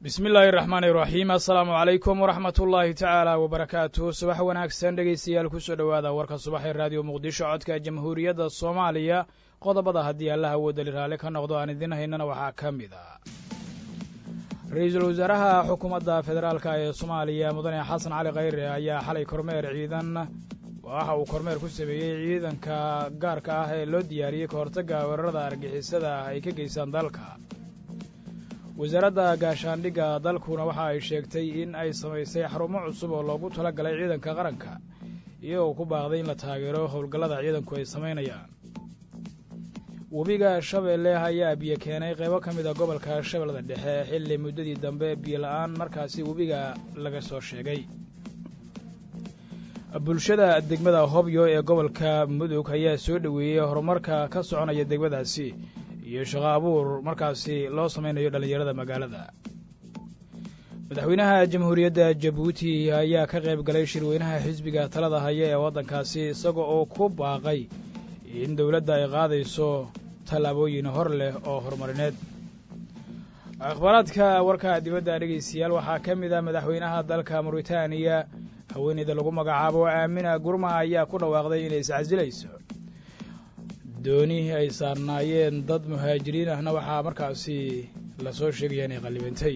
bismi illaahi raxmaan iraxiim assalaamu calaykum waraxmat ullaahi tacaala wabarakaatuh subax wanaagsan dhegaystayaal kusoo dhowaada warka subaxee raadiyo muqdisho codka jamhuuriyadda soomaaliya qodobada haddii allaha woodali raalli ka noqdo aan idin haynana waxaa ka mid a ra-iisul wasaaraha xukuumadda federaalka ee soomaaliya mudane xasan cali khayre ayaa xalay kormeer ciidan waxa uu kormeer ku sameeyey ciidanka gaarka ah ee loo diyaariyey ka hortagga weerarada argixisada ah ay ka geystaan dalka wasaaradda gaashaandhigga dalkuna waxa ay sheegtay in ay samaysay xarumo cusub oo loogu tala galay ciidanka qaranka iyagoo ku baaqday in la taageero howlgallada ciidanku ay samaynayaan webiga shabeelle ayaa biyo keenay qaybo ka mid a gobolka shabeellada dhexe xilli muddadii dambe biyo la-aan markaasi webiga laga soo sheegay bulshada degmada hobyo ee gobolka mudug ayaa soo dhoweeyey horumarka ka soconaya degmadaasi iyo shaqo abuur markaasi loo samaynayo dhallinyarada magaalada madaxweynaha jamhuuriyadda jabuuti ayaa ka qayb galay shirweynaha xisbiga talada haya ee waddankaasi isaga oo ku baaqay in dowladda ay qaadayso tallaabooyin hor leh oo horumarineed akhbaaraadka warka dibadda dhegaystayaal waxaa ka mid ah madaxweynaha dalka muritaaniya haweeneyda lagu magacaabo aamina gurma ayaa ku dhawaaqday inay iscasilayso dooni ay saarnaayeen dad muhaajiriin ahna waxaa markaasi lasoo sheegaya inay qallibantay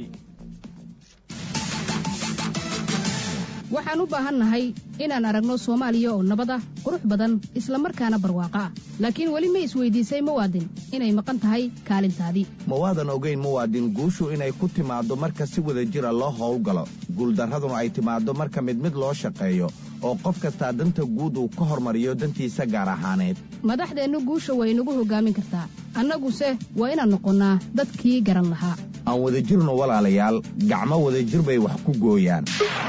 waxaan u baahannahay inaan aragno soomaaliya oo nabad ah qurux badan isla markaana barwaaqo ah laakiin weli ma isweydiisay muwaadin inay maqan tahay kaalintaadii ma waadan ogayn muwaadin guushu inay ku timaaddo marka si wada jira loo howlgalo guuldarraduna ay timaaddo marka mid mid loo shaqeeyo oo qof kastaa danta guud uu ka hormariyo dantiisa gaar ahaaneed madaxdeennu guusha way nagu hoggaamin kartaa annaguse waa inaan noqonnaa dadkii garan lahaa aan wadajirno walaalayaal gacmo wadajir bay wax ku gooyaan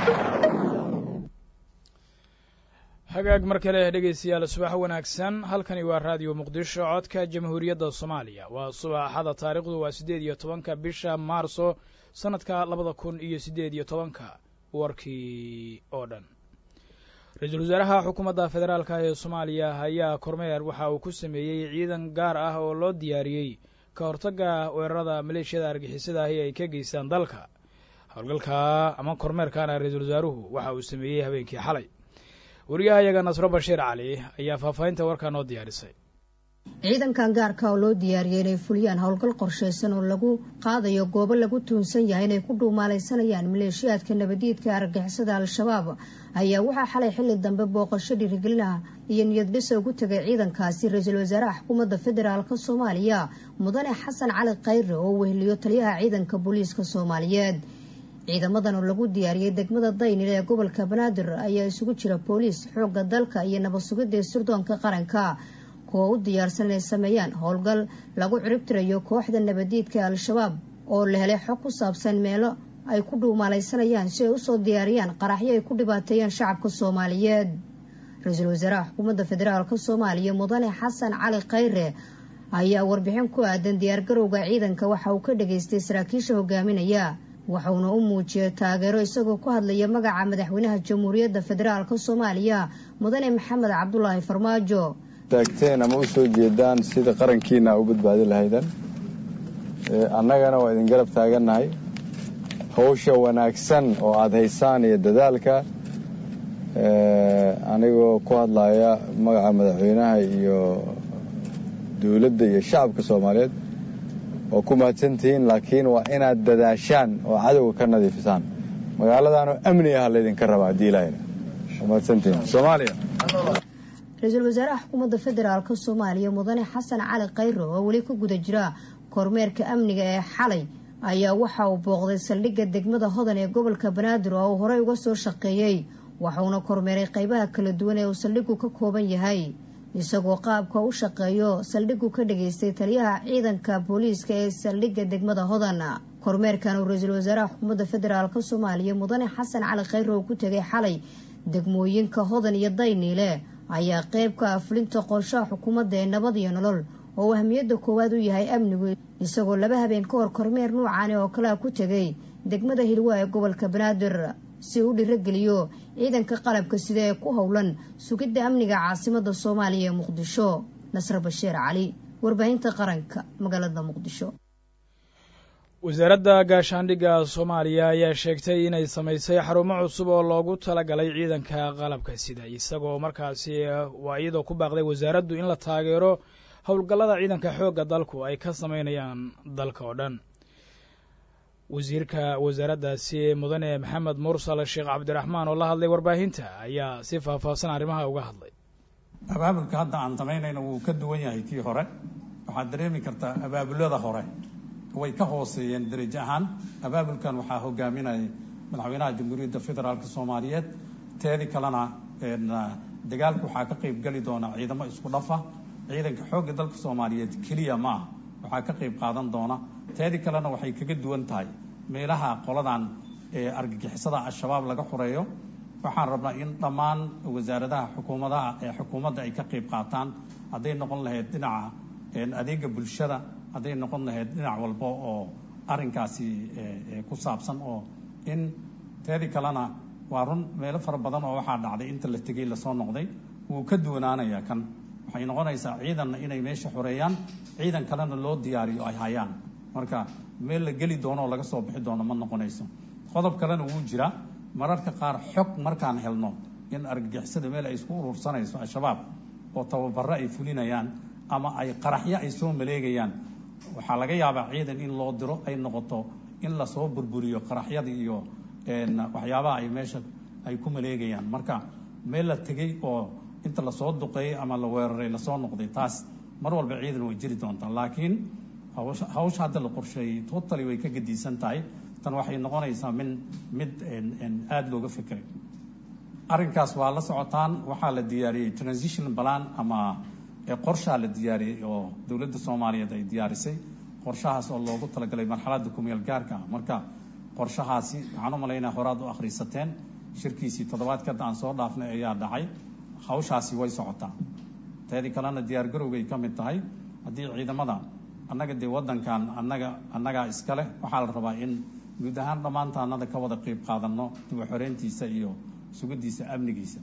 hagaag mar kale dhegaystayaal subax wanaagsan halkani waa raadiyo muqdisho codka jamhuuriyadda soomaaliya waa subaxada taariikhdu waa siddeed iyo tobanka bisha maarso sannadka labada kun iyo siddeed iyo tobanka warkii oo dhan ra-iisul wasaaraha xukuumadda federaalka ee soomaaliya ayaa kormeer waxa uu ku sameeyey ciidan gaar ah oo loo diyaariyey ka hortagga weerarada maleeshiyada argixisada ahi ay ka geystaan dalka howlgalka ama kormeerkana ra-iisul wasaaruhu waxa uu sameeyey habeenkii xalay wariyahayaga nasro bashiir cali ayaa faahfaahinta warkaa noo diyaarisay ciidankan gaarka oo loo diyaariyey inay fuliyaan howlgal qorshaysan oo lagu qaadayo goobo lagu tuunsan yahay inay ku dhuumaalaysanayaan maleeshiyaadka nabadiidka argixisada al-shabaab ayaa waxaa xalay xilli dambe booqasho dhiirigelinaha iyo niyadbisa ugu tegay ciidankaasi ra-iisul wasaaraha xukuumadda federaalka soomaaliya mudane xasan cali khayre oo weheliyo taliyaha ciidanka booliiska soomaaliyeed ciidamadan oo lagu diyaariyey degmada daynil ee gobolka banaadir ayaa isugu jira booliis xoogga dalka iyo nabad sugidda sirdoonka qaranka kuwa u diyaarsan inay sameeyaan howlgal lagu ciribtirayo kooxda nabadiidka al-shabaab oo la helay xog ku saabsan meelo ay ku dhuumaalaysanayaan si ay usoo diyaariyaan qaraxyo ay ku dhibaateeyaan shacabka soomaaliyeed ra-iisul wasaaraha xukuumadda federaalka soomaaliya mudane xasan cali khayre ayaa warbixin ku aadan diyaargarowga ciidanka waxa uu ka dhageystay saraakiisha hogaaminaya waxauna u muujiyay taageero isagoo ku hadlaya magaca madaxweynaha jamhuuriyadda federaalka soomaaliya mudane maxamed cabdulaahi farmaajo taagteen ama u soo jeedaan sida qarankiina u badbaadi lahaydan annagana waa idin garab taagannahay hawsha wanaagsan oo aada haysaan iyo dadaalka anigoo ku hadlaya magaca madaxweynaha iyo dowladda iyo shacabka soomaaliyeed waa ku mahadsantihiin laakiin waa inaad dadaashaan oo cadowga ka nadiifisaan magaaladaanoo amni ah laydinka rabaa haddii ilaahayna waa mahadsantihiin soomaaliya ra-iisul wasaaraha xukuumadda federaalka soomaaliya mudane xasan cali khayre oo weli ku guda jira kormeerka amniga ee xalay ayaa waxa uu booqday saldhigga degmada hodan ee gobolka banaadir oo uu horey uga soo shaqeeyey waxauna kormeeray qaybaha kala duwan ee uu saldhiggu ka kooban yahay isagoo qaabka u shaqeeyo saldhiggu ka dhageystay taliyaha ciidanka booliiska ee saldhigga degmada hodan kormeerkan uu ra-iisul wasaaraha xukuumadda federaalka soomaaliya mudane xasan cali khayre oo ku tegay xalay degmooyinka hodan iyo dayniile ayaa qayb ka ah fulinta qorshaha xukuumadda ee nabad iyo nolol oo ahmiyadda koowaad u yahay amnigu isagoo laba habeen ka hor kormeer nuucaani oo kalea ku tegay degmada hilwa ee gobolka banaadir si uu dhirageliyo ciidanka qalabka sida ee ku howlan sugidda amniga caasimadda soomaaliya ee muqdisho nasre bashiir cali warbaahinta qaranka magaalada muqdisho wasaaradda gaashaandhigga soomaaliya ayaa sheegtay inay samaysay xarumo cusub oo loogu talagalay ciidanka qalabka sida isagoo markaasi waa iyadoo ku baaqday wasaaraddu in la taageero howlgallada ciidanka xoogga dalku ay ka samaynayaan dalka oo dhan wasiirka wasaaraddaasi mudane maxamed mursal sheekh cabdiraxmaan oo la hadlay warbaahinta ayaa si faahfaahsan arrimaha uga hadlay abaabulka hadda aan samaynayno wuu ka duwan yahay kii hore waxaad dareemi kartaa abaabulada hore way ka hooseeyeen darajo ahaan abaabulkan waxaa hogaaminayay madaxweynaha jamhuuriyadda federaalk soomaaliyeed teedi kalena dagaalka waxaa ka qayb geli doona ciidamo isku dhafa ciidanka xoogga dalka soomaaliyeed keliya ma ah waxaa ka qayb qaadan doona teedi kalena waxay kaga duwan tahay meelaha qoladan argagixisada al-shabaab laga xoreeyo waxaan rabnaa in dhammaan wasaaradaha xukuumadaha ee xukuumadda ay ka qayb qaataan hadday noqon lahayd dhinaca adeega bulshada hadday noqon lahayd dhinac walba oo arrinkaasi ku saabsan oo in teedi kalena waa run meelo fara badan oo waxaa dhacday inta la tegey lasoo noqday wuu ka duwanaanayaa kan waxay noqonaysaa ciidanna inay meesha xoreeyaan ciidan kalena loo diyaariyo ay hayaan marka meel la geli doono oo laga soo bixi doono ma noqonayso qodob kalena wuu jiraa mararka qaar xog markaan helno in argagixisada meel ay isku urursanayso al-shabaab oo tababaro ay fulinayaan ama ay qaraxyo ay soo maleegayaan waxaa laga yaabaa ciidan in loo diro ay noqoto in lasoo burburiyo qaraxyada iyo waxyaabaha ay meesha ay ku maleegayaan marka meel la tegey oo inta lasoo duqeeyey ama la weeraray lasoo noqday taas mar walba ciidan way jiri doontaa laakiin hawsha hadda la qorsheeyey totally way ka gadiisan tahay tan waxay noqonaysaa min mid aada looga fekeray arrinkaas waa la socotaan waxaa la diyaariyey transition plan ama qorshaa la diyaariyey oo dowladda soomaaliyeed ay diyaarisay qorshahaas oo loogu talagalay marxaladda kumeel gaarka marka qorshahaasi waxaan u malaynaa horaad u akhriisateen shirkiisii toddobaadka hadda aan soo dhaafnay ayaa dhacay hawshaasi way socotaa teedi kalena diyaar garowgay ka mid tahay haddii ciidamada annaga dee waddankan annaga annagaa iska leh waxaa la rabaa in guud ahaan dhammaantaanada ka wada qayb qaadanno dib u xoreyntiisa iyo sugiddiisa amnigiisa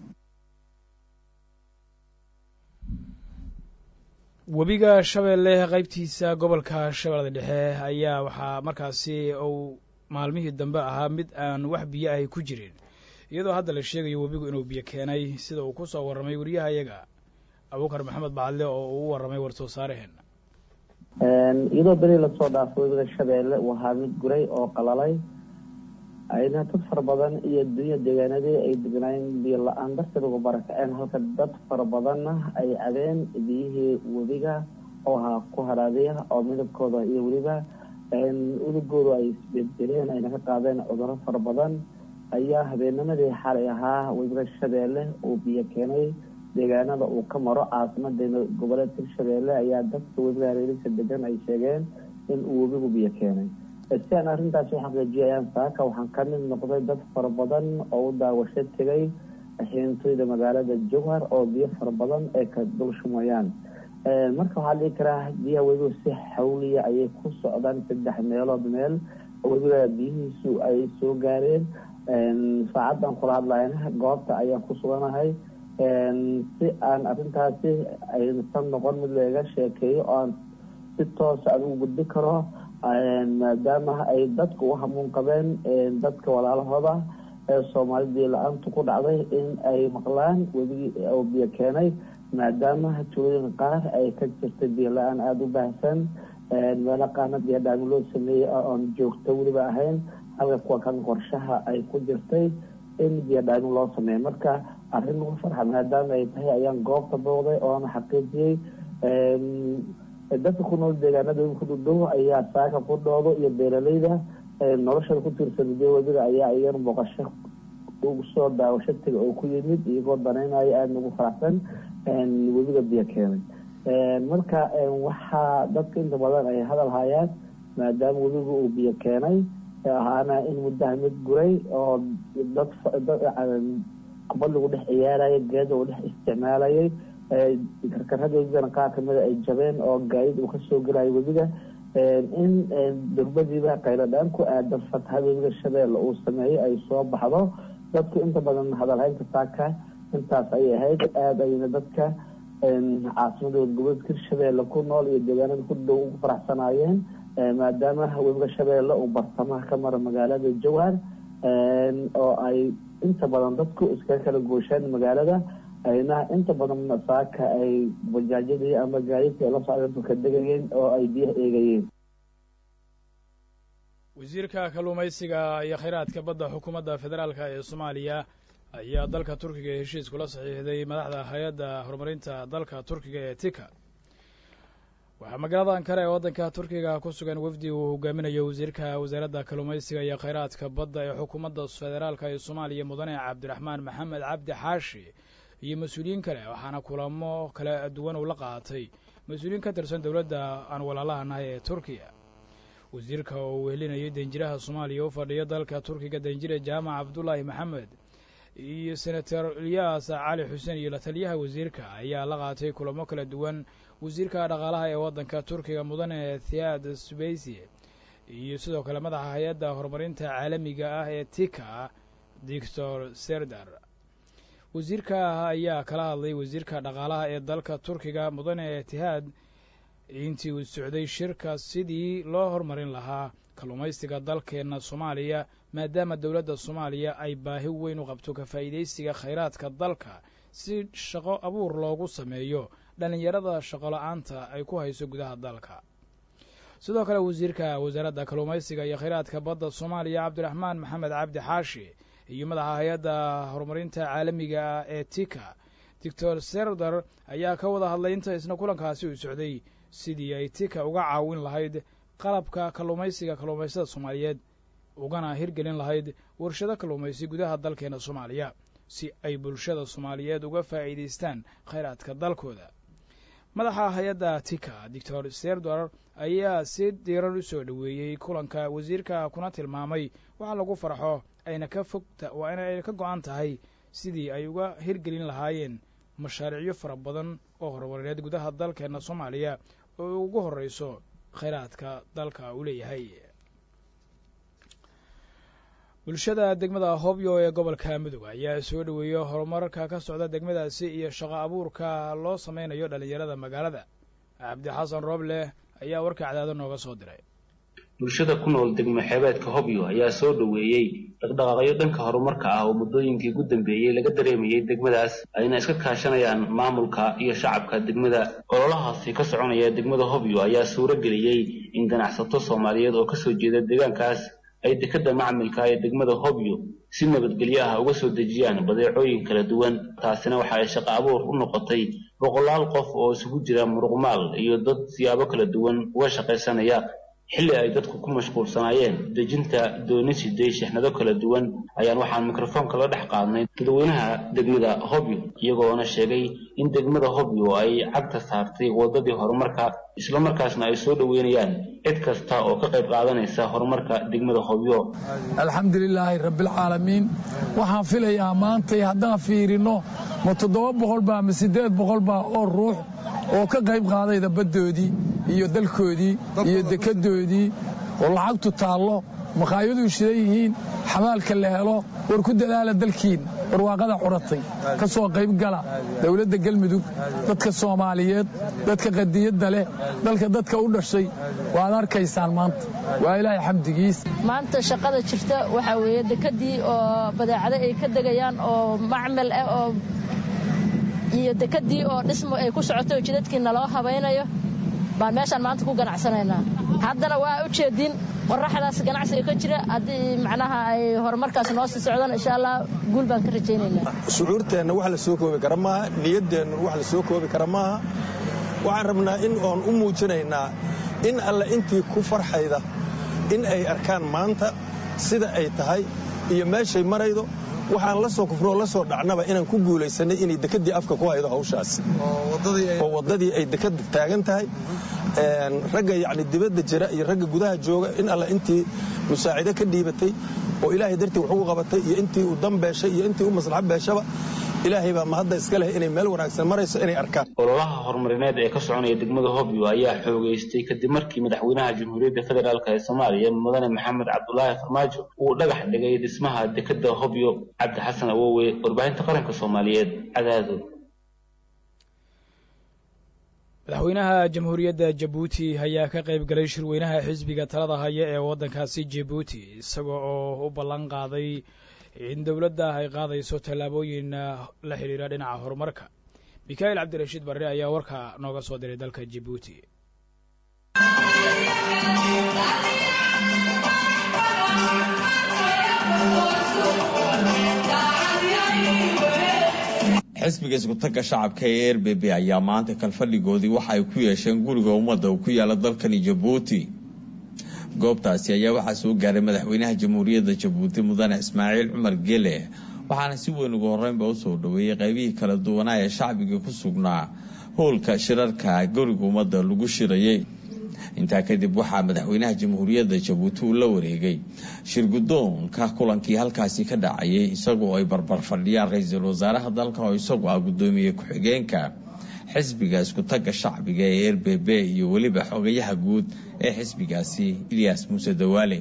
webiga shabeelle qaybtiisa gobolka shabeellada dhexe ayaa waxaa markaasi uu maalmihii dambe ahaa mid aan wax biyo ahay ku jirin iyadoo hadda la sheegayo webigu inuu biyo keenay sida uu ku soo warramay wariyaha iyaga abuukar maxamed bacadle oo uu u warramay war-soo saaraheen iyadoo beri lasoo dhaafo webiga shabeelle uu ahaa mid guray oo qalalay ayna dad fara badan iyo dunya deegaanadii ay degnaayeen biyo la-aan darteed uga barakaceen halka dad fara badanna ay cabeen biyihii webiga oo ahaa ku haraadiya oo midabkooda iyo weliba udugoodu ay isbedeleen ayna ka qaadeen cuduro fara badan ayaa habeennimadii xalay ahaa webiga shabeelle uu biyo keenay deegaanada uu ka maro caasimada goboleedka hirshabeelle ayaa dadka webiga hareerisa degan ay sheegeen in uu webigu biyo keenay si aan arrintaasi u xaqiijiyayaan saaka waxaan ka mid noqday dad fara badan oo u daawasho tegay xiintooyda magaalada jowhar oo biyo fara badan ay ka dul shumayaan marka waxaa dhihi karaa biyaha webigu si xawliya ayay ku socdaan saddex meelood meel webiga biyihiisu ay soo gaareen saacaddan kula hadlayna goobta ayaan ku suganahay si aan arrintaasi aysan noqon mid laga sheekeeyo oo aan si toosa aan ugu gudbi karo maadaama ay dadka u hamuun qabeen dadka walaalahooda ee soomaalidii la-aantu ku dhacday in ay maqlaan webigii oo biyo keenay maadaama tuulooyin qaar ay ka jirtay biyo la-aan aada u baahsan meelo qaarna biyodhaami loo sameeyey oon joogto weliba ahayn halka kuwa kan qorshaha ay ku jirtay in biyodhaami loo sameeyo marka arrin lagu farxa maadaama ay tahay ayaan goobta booqday oona xaqiijiyey dadka ku nool deegaanada ku dhudhow ayaa saaka ku dhoodo iyo beeraleyda noloshada ku tiirsan biyo webiga ayaa iyan booqasho ugu soo daawasho tega oo ku yimid iyagoo danaynaya aada ugu faraxsan webiga biyo keenay marka waxaa dadka inta badan ay hadal hayaan maadaama webiga uu biyo keenay ahaana in muddaha mid guray oo dad kubad lagu dhex ciyaaraya geeda uu dhex isticmaalayay karkarada webigana qaar kamida ay jabeen oo gaadid uu kasoo gelayo webiga in durbadiiba qayladhaan ku aadan fatahada webiga shabeelle uu sameeyey ay soo baxdo dadku inta badan hadalhaynta saaka intaas ayay ahayd aada ayna dadka caasimada goboleedka hirshabeelle ku nool iyo deegaanada ku dhow ugu faraxsanaayeen maadaama webiga shabeelle uu bartamaha ka mara magaalada jowhar oo ay inta badan dadku iskaga kala gooshaan magaalada ayna inta badan saaka ay bajaajyadii ama gaadiidka ay la socdeen ka degayeen oo ay biyaha eegayeen wasiirka kalluumaysiga iyo khayraadka badda xukuumadda federaalka ee soomaaliya ayaa dalka turkiga heshiis kula saxiixday madaxda hay-adda horumarinta dalka turkiga ee tika waxaa magaalada ankara ee waddanka turkiga ku sugan wafdi uu hogaaminayo wasiirka wasaaradda kalluumaysiga iyo khayraadka badda ee xukuumadda federaalka ee soomaaliya mudane cabdiraxmaan maxamed cabdi xaashi iyo mas-uuliyiin kale waxaana kulamo kala duwan uu la qaatay mas-uuliyiin ka tirsan dowladda aan walaalaha nahay ee turkiya wasiirka oo uu wehelinayay danjiraha soomaaliya u fadhiya dalka turkiga danjire jaamac cabdullaahi maxamed iyo senator ilyaas cali xuseen iyo la taliyaha wasiirka ayaa la qaatay kulamo kala duwan wasiirka dhaqaalaha ee waddanka turkiga mudane thiad sbeysi iyo sidoo kale madaxa hay-adda horumarinta caalamiga ah ee tika dictor serdar wasiirka ayaa kala hadlay wasiirka dhaqaalaha ee dalka turkiga mudane itihaad intii uu socday shirka sidii loo horumarin lahaa kalluumaysiga dalkeenna soomaaliya maadaama dowladda soomaaliya ay baahi weyn u qabto ka faa'iidaysiga khayraadka dalka si shaqo abuur loogu sameeyo dhallinyarada shaqola-aanta ay ku hayso gudaha dalka sidoo kale wasiirka wasaaradda kalluumaysiga iyo khayraadka badda soomaaliya cabdiraxmaan maxamed cabdi xaashi iyo madaxa hay-adda horumarinta caalamiga ah ee tika doctor serdar ayaa ka wada hadlay inta isna kulankaasi uu socday sidii ay tika uga caawin lahayd qalabka kalluumaysiga kalluumaysada soomaaliyeed ugana hirgelin lahayd warshado kalluumaysi gudaha dalkeena soomaaliya si ay bulshada soomaaliyeed uga faa'iidaystaan khayraadka dalkooda madaxa hay-adda tika doctor serdar ayaa si diiran u soo dhoweeyey kulanka wasiirka kuna tilmaamay waxa lagu farxo ayna ka fogta waa in ayna ka go-an tahay sidii ay uga hirgelin lahaayeen mashaariicyo fara badan oo horumarineed gudaha dalkeena soomaaliya oo ugu horreyso khayraadka dalka uu leeyahay bulshada degmada hobyo ee gobolka mudug ayaa soo dhoweeyey horumarka ka socda degmadaasi iyo shaqo abuurka loo sameynayo dhallinyarada magaalada cabdi xasan rooble ayaa warka cadaado nooga soo diray bulshada ku nool degmo xeebeedka hobyo ayaa soo dhoweeyey dhaqdhaqaaqyo dhanka horumarka ah oo muddooyinkii ugu dambeeyey laga dareemayey degmadaas ayna iska kaashanayaan maamulka iyo shacabka degmada ololahaasi ka soconaya degmada hobyo ayaa suuro geliyey in ganacsato soomaaliyeed oo kasoo jeeda deegaankaas ay dekadda macmilka ee degmada hobyo si nabadgelyo ah uga soo dejiyaan badeecooyin kala duwan taasina waxa ay shaqo abuur u noqotay boqolaal qof oo isugu jira muruqmaal iyo dad siyaabo kala duwan uga shaqaysanaya xilli ay dadku ku mashquulsanaayeen dejinta dooni siday shixnado kala duwan ayaan waxaan mikrofoonka la dhex qaadnay dadweynaha degmada hobyo iyagoona sheegay in degmada hobyo ay cagta saartay waddadii horumarka islamarkaasna ay soo dhoweynayaan cid kasta oo ka qayb qaadanaysa horumarka degmada hobyo alxamdulilaahi rabbilcaalamiin waxaan filayaa maantay haddaan fiirino ma toddoba boqolbaa ma siddeed boqolbaa oo ruux oo ka qayb qaadayda baddoodii iyo dalkoodii iyo dekadoodii oo lacagtu taallo makhaayaduu shidan yihiin xamaalka la helo war ku dadaala dalkiin barwaaqada curatay ka soo qaybgala dowladda galmudug dadka soomaaliyeed dadka qadiyadda leh dalka dadka u dhashay waad arkaysaan maanta waa ilaahay xamdigiis maanta shaqada jirta waxaa weeye dekadii oo badeecado ay ka degayaan oo macmal ah oo iyo dekadii oo dhismo ay ku socoto oo jidadkii naloo habaynayo baan meeshaan maanta ku ganacsanaynaa haddana waa u jeedin qoraxdaas ganacsiga ka jira haddii macnaha ay horumarkaas noo sii socdaan insha allah guul baan ka rajaynaynaa shucuurteenna wax la soo koobi kara maaha niyaddeenna wax la soo koobi kara maaha waxaan rabnaa in oon u muujinaynaa in alle intii ku farxayda in ay arkaan maanta sida ay tahay iyo meeshay maraydo waxaan la soo kufroo la soo dhacnaba inaan ku guulaysanay inay dekadii afka ku haydo hawshaas oo waddadii ay dekada taagan tahay ragga yacni dibadda jira iyo ragga gudaha jooga in alla intii musaacido ka dhiibatay oo ilaahay dartii wax ugu qabatay iyo intii u dan beeshay iyo intii u maslaxo beeshaba ilaahay baa mahadda iska leh inay meel wanaagsan marayso inay arkaan ololaha horumarineed ee ka soconaya degmada hobyo ayaa xoogaystay kadib markii madaxweynaha jamhuuriyadda federaalk ee soomaaliya mudane maxamed cabdulaahi farmaajo uu dhagax dhigay dhismaha dekadda hobyo cabdi xasan awowe warbaahinta qaranka soomaaliyeed cadaado madaxweynaha jamhuuriyadda jabuuti ayaa ka qayb galay shirweynaha xisbiga talada haya ee waddankaasi jabuuti isaga oo u ballan qaaday in dowladda ay qaadayso tallaabooyin la xidhiira dhinaca horumarka mikhail cabdirashiid barre ayaa warka nooga soo diray dalka jabuuti xisbiga iskutagga shacabka ee r b b ayaa maanta kalfadhigoodii waxa ay ku yeesheen guriga ummadda uu ku yaala dalkani jabuuti goobtaasi ayaa waxaa soo gaaray madaxweynaha jamhuuriyadda jabuuti mudane ismaaciil cumar gele waxaana si weyn ugu horreynba usoo dhoweeyey qaybihii kala duwanaa ee shacbiga ku sugnaa howlka shirarka guriga ummadda lagu shirayay intaa kadib waxaa madaxweynaha jamhuuriyadda jabuuti uu la wareegay shirgudoonka kulankii halkaasi ka dhacayay isagoo ay barbar fadhiyaan ra-iisul wasaaraha dalka oo isagu ah guddoomiye ku-xigeenka xisbiga iskutagga shacbiga ee r b b iyo weliba xogayaha guud ee xisbigaasi ilyas muuse dawaale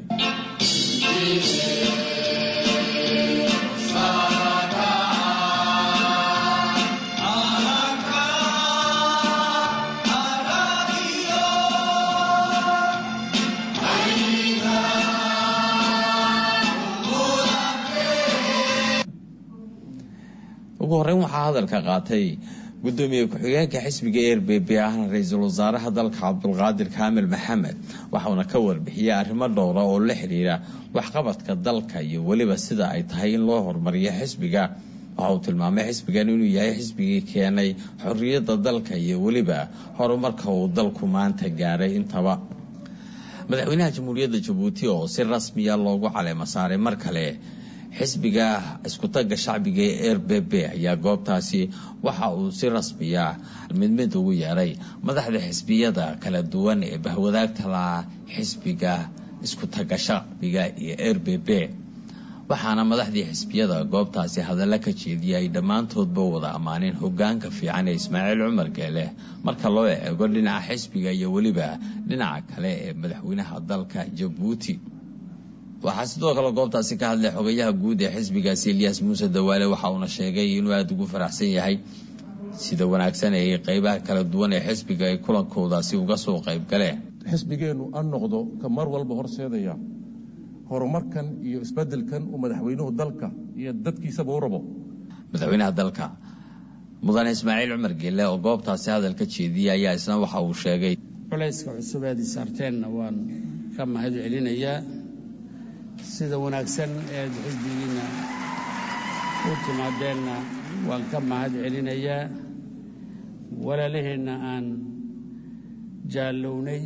ugu horreyn waxaa hadalka qaatay guddoomiye ku-xigeenka xisbiga r b b ahna ra-iisul wasaaraha dalka cabdulqaadir kaamil maxamed waxauna ka warbixiyey arrimo dhowra oo la xidhiira waxqabadka dalka iyo weliba sida ay tahay in loo horumariyo xisbiga waxa uu tilmaamay xisbigan inuu yahay xisbigii keenay xorriyadda dalka iyo weliba horumarka uu dalku maanta gaaray intaba madaxweynaha jamhuuriyadda jabuuti oo si rasmiya loogu caleemo saaray mar kale xisbiga iskutagga shacbiga ee r b b ayaa goobtaasi waxa uu si rasmiya mid mid ugu yeeray madaxda xisbiyada kala duwan ee bahwadaagta laha xisbiga iskutagga shacbiga iyo r b b waxaana madaxdii xisbiyada goobtaasi hadalla ka jeediyay ay dhammaantoodba wada ammaaneen hogaanka fiican ee ismaaciil cumar geele marka loo eego dhinaca xisbiga iyo weliba dhinaca kale ee madaxweynaha dalka jabuuti waxaa sidoo kale goobtaasi ka hadlay xogayaha guud ee xisbigaasi ilyas muuse dawaale waxa uuna sheegay inuu aada ugu faraxsan yahay sida wanaagsan ee qeybaha kala duwan ee xisbiga ay kulankoodaasi uga soo qayb galeen xisbigeennu an noqdo ka mar walba horseedaya horumarkan iyo isbedelkan uu madaxweynuhu dalka iyo dadkiisaba u rabo madaxweynaha dalka mudane ismaaciil cumar geelle oo goobtaasi hadalka jeediyay ayaa isna waxa uu sheegay culayska cusub eed isaarteenna waan ka mahad celinayaa sida wanaagsan eed xisbigiinna u timaadeenna waan ka mahad celinayaa walaalaheenna aan jaallownay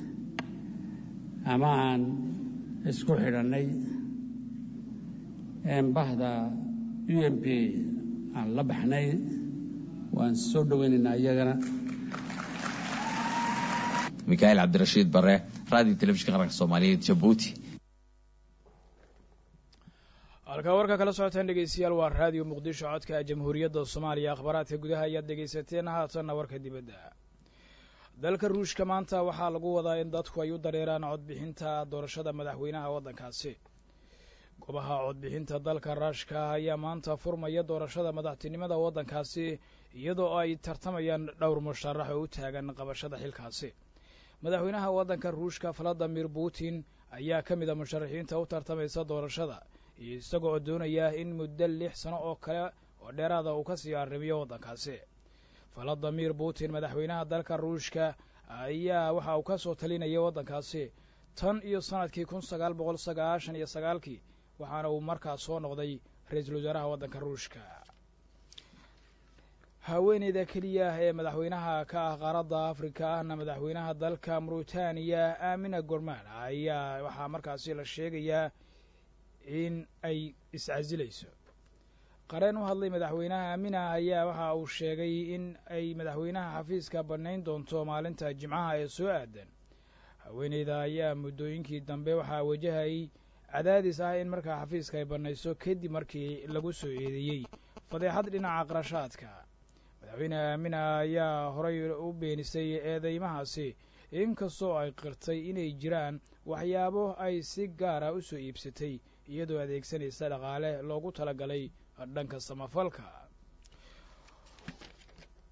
ama aan isku xidhannay eembahda u m p aan la baxnay waan soo dhoweynaynaa iyagana mikaail cabdirashiid bare radio telefishinka qaranka soomaaliyeed jabuuti halkaa warka kala socotaan dhegeystayaal waa raadiyo muqdisho codka jamhuuriyadda soomaaliya akhbaaraadka gudaha ayaad dhegaysateen haatanna warka dibadda dalka ruushka maanta waxaa lagu wadaa in dadku ay u dareeraan codbixinta doorashada madaxweynaha waddankaasi goobaha codbixinta dalka ruushka ayaa maanta furmaya doorashada madaxtinimada waddankaasi iyadoo ay tartamayaan dhowr musharax oo u taagan qabashada xilkaasi madaxweynaha waddanka ruushka valadimir putin ayaa ka mid a musharaxiinta u tartamaysa doorashada iyo isaga oo doonaya in muddo lix sano oo kale oo dheeraada uu ka sii arrimiyo waddankaasi valadimir putin madaxweynaha dalka ruushka ayaa waxa uu ka soo talinayay waddankaasi tan iyo sannadkii kun sagaal boqol sagaashan iyo sagaalkii waxaana uu markaas soo noqday ra-iisul wasaaraha waddanka ruushka haweeneyda keliya ee madaxweynaha ka ah qaaradda afrika ahna madaxweynaha dalka mauritaniya aamina gorman ayaa waxaa markaasi la sheegayaa in ay iscasilayso qareen u hadlay madaxweynaha aamina ayaa waxa uu sheegay in ay madaxweynaha xafiiska bannayn doonto maalinta jimcaha ee soo aadan haweeneyda ayaa muddooyinkii dambe waxaa wajahayay cadaadis ah in markaa xafiiska ay bannayso kadib markii lagu soo eedeeyey fadeexad dhinaca qarashaadka madaxweyne aamina ayaa horay u beenisay eedeymahaasi inkastoo ay qirtay inay jiraan waxyaabo ay si gaara u soo iibsatay iyadoo adeegsanaysa dhaqaale loogu talagalay dhanka samafalka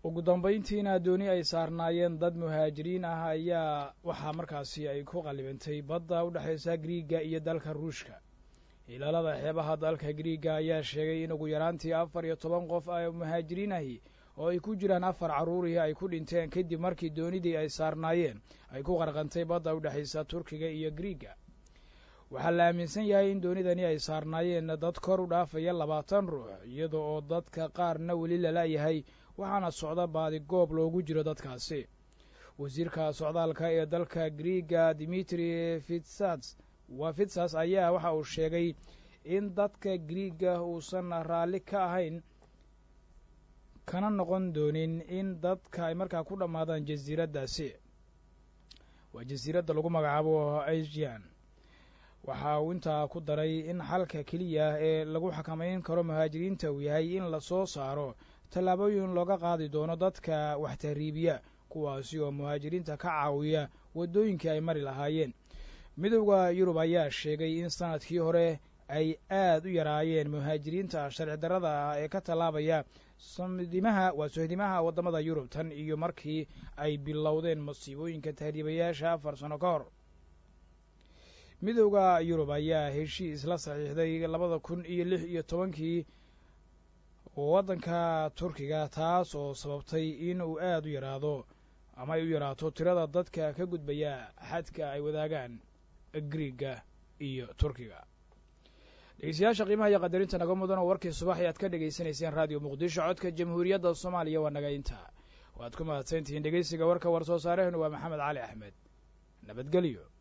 ugu dambayntiina dooni ay saarnaayeen dad muhaajiriin ah ayaa waxaa markaasi ay ku qallibantay badda u dhexaysa griiga iyo dalka ruushka ilaalada xeebaha dalka griiga ayaa sheegay in ugu yaraantii afar iyo toban qof ay muhaajiriin ahi oo ay ku jiraan afar carruurihii ay ku dhinteen kadib markii doonidii ay saarnaayeen ay ku qarqantay badda u dhexaysa turkiga iyo griiga waxaa la aaminsan yahay in doonidani ay saarnaayeen dad kor u dhaafaya labaatan ruux iyada oo dadka qaarna weli lala-yahay waxaana socda baadi goob loogu jiro dadkaasi wasiirka socdaalka ee dalka griiga dimitri fitsas waa fitsas ayaa waxa uu sheegay in dadka griiga uusan raalli ka ahayn kana noqon doonin in dadka ay markaa ku dhammaadaan jasiiraddaasi waa jasiiradda lagu magacaabo asian waxa uu intaa ku daray in xalka keliya ee lagu xakamayn karo muhaajiriinta uu yahay in lasoo saaro tallaabooyin looga qaadi doono dadka wax tahriibiya kuwaasi oo muhaajiriinta ka caawiya waddooyinkii ay mari lahaayeen midowda yurub ayaa sheegay in sanadkii hore ay aad u yaraayeen muhaajiriinta sharci darrada ah ee ka tallaabaya samdimaha waa sohdimaha waddamada yurub tan iyo markii ay bilowdeen masiibooyinka tahriibayaasha afar sano ka hor midowda yurub ayaa heshiis la saxiixday labada kun iyo lix iyo tobankii waddanka turkiga taas oo sababtay in uu aad u yaraado ama ay u yaraato tirada dadka ka gudbaya xadka ay wadaagaan griiga iyo turkiga dhegeystayaasha qiimaha iyo qadarinta naga mudan oo warkii subax ayaad ka dhegaysanayseen raadiyo muqdisho codka jamhuuriyadda soomaaliya waa naga inta waad ku mahadsantihiin dhegeysiga warka war soo saarehenu waa maxamed cali axmed nabadgelyo